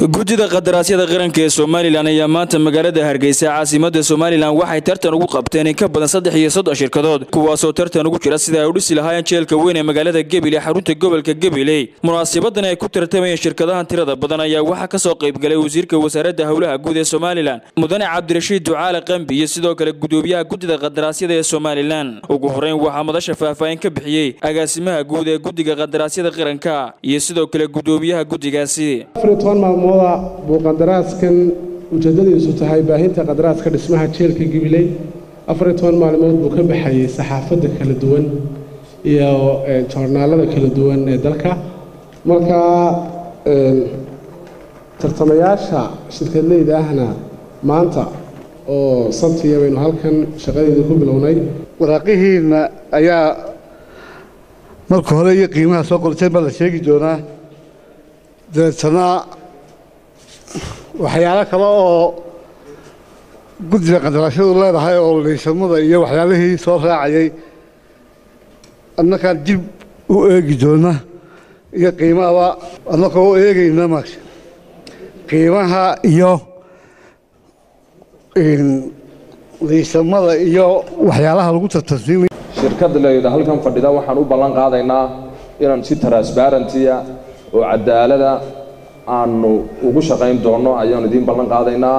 guddida qadaraasyada qaranka ee somalilan ayaa maanta magaalada hargeysa caasimada somalilan waxay tartan ugu qabteen in ka badan saddex iyo soddon shirkadood kuwaasoo tartan ugu jira sida ay u dhisi lahaayeen jeelka weyn ee magaalada gebile xarunta gobolka gabiley munaasabadan ay ku tartamayeen shirkadahan tirada badan ayaa waxaa kasoo qaybgalay wasiirka wasaaradda howlaha guud ee somalilan mudane cabdirashiid ducaale qambi iyo sidoo kale gudoomiyaha guddida qadaraasyada ee somalilan ugu horeyn waxaa madasha faahfaahin ka bixiyey agaasimaha guud ee guddiga qadaraasyada qaranka iyo sidoo kale gudoomiyaha guddigaasi maalmooda buu qandaraaskan ujeeddadiisu tahay baahinta qadaraaska dhismaha jeelka gibiley afariyo toban maalmood buu ka baxayay saxaafadda kala duwan iyo joornaalada kala duwan ee dalka markaa tartamayaasha shirkadleyda ahna maanta oo sabtiya baynu halkan shaqadeeda ku bilownay waraaqihiinna ayaa marka hore iyo qiimaha soo qorteen baa la sheegi doonaa dabeetana waxyaalo kale oo guddiga qandaraashadu leedahay oo liisamada iyo waxyaalihii soo raacayay annakaan dib u eegi doona iyo qiimahaba annakoo u eegayna ma qiimaha iyo liisamada iyo waxyaalaha lagu tartansiinay shirkadda layidha halkan fadhida waxaan u ballan qaadaynaa inaan si transbarentiya oo cadaalada aanu ugu shaqayn doonno ayaanu idiin ballan qaadaynaa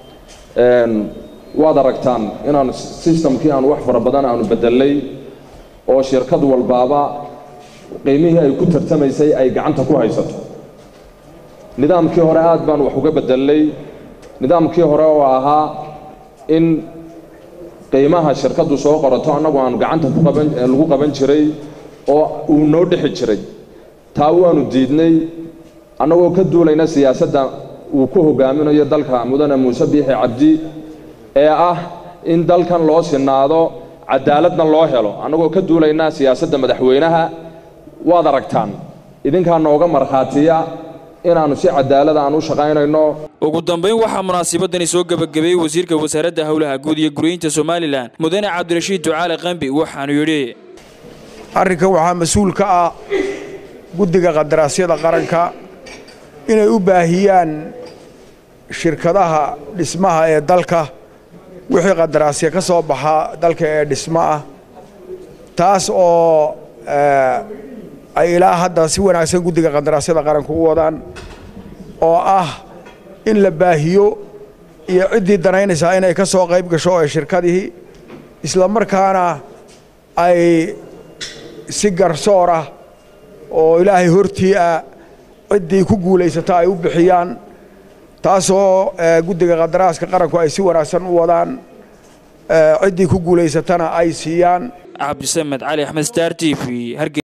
waad aragtaan inaan sistamkii aanu wax fara badan aanu bedelnay oo shirkad walbaaba qiimihii ay ku tartamaysay ay gacanta ku haysato nidaamkii hore aad baan wax uga bedelnay nidaamkii hore oo ahaa in qiimaha shirkaddu soo qorato annagu aanu gacanta lagu qaban jiray oo uu noo dhexi jiray taa waanu diidnay annagoo ka duulayna siyaasadda uu ku hogaaminayo dalka mudane muuse biixi cabdi ee ah in dalkan loo sinaado cadaaladna loo helo annagoo ka duulayna siyaasadda madaxweynaha waad aragtaan idinkaa nooga markhaatiya inaannu si cadaalada aan u shaqaynayno ugu dambayn waxaa munaasabadani soo gebagabeeyey wasiirka wasaaradda howlaha guud iyo guryeynta somalilan mudane cabdirashiid ducaale qambi waxaanu yidhi arrinkan waxaa mas-uul ka ah guddiga qadaraasyada qaranka inay u baahiyaan shirkadaha dhismaha ee dalka wixii qandaraasya ka soo baxa dalka ee dhismo ah taas oo ay ilaa hadda si wanaagsan guddiga qandaraasyada qaranka u wadaan oo ah in la baahiyo iyo ciddii danaynaysaa inay ka soo qayb gasho ee shirkadihii isla markaana ay si garsoor ah oo ilaahay hortii ah ciddii ku guulaysata ay u bixiyaan taasoo guddiga qadaraaska qaranku ay si wanaagsan u wadaan ciddii ku guulaysatana ay siiyaan cabdisamed cali axmed star t v